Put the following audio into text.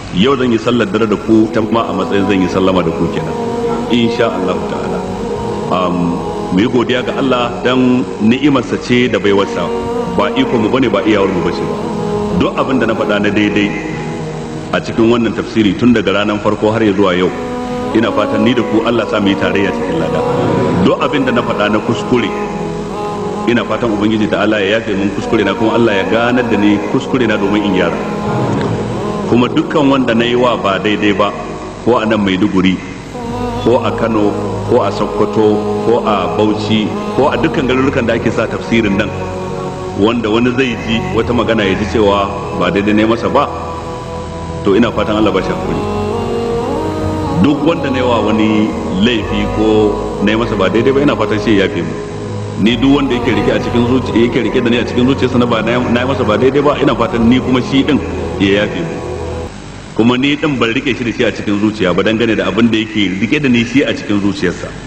yau zan yi sallar dare da ku ta ma a matsayin zan yi sallama da ku kenan insha Allah ta'ala mu yi godiya ga Allah dan ni'imarsa ce da baiwarsa ba iko mu bane ba iyawar mu bace ba duk abin da na faɗa na daidai a cikin wannan tafsiri tun daga ranar farko har ya zuwa yau ina fatan ni da ku Allah sa mu yi tarayya cikin lada duk abin da na faɗa na kuskure ina fatan ubangiji ta Allah ya yafe mun kuskure na kuma Allah ya ganar da ni kuskure na domin in gyara kuma dukkan wanda na yi wa ba daidai ba ko a nan maiduguri ko a kano ko a sokoto ko a bauchi ko a dukkan garurukan da ake sa tafsirin nan wanda wani zai ji wata magana ya ji cewa ba daidai ne masa ba to ina fatan Allah ba shi hakuri duk wanda na yi wa wani laifi ko na yi masa ba daidai ba ina fatan shi ya yafe mu ni duk wanda yake rike a cikin zuciya yake rike da ni a cikin zuciyarsa na ba na yi masa ba daidai ba ina fatan ni kuma shi din ya yafe mu kuma ni din ban rike shi da shi a cikin zuciya ba dangane da abin da yake rike da ni shi a cikin zuciyarsa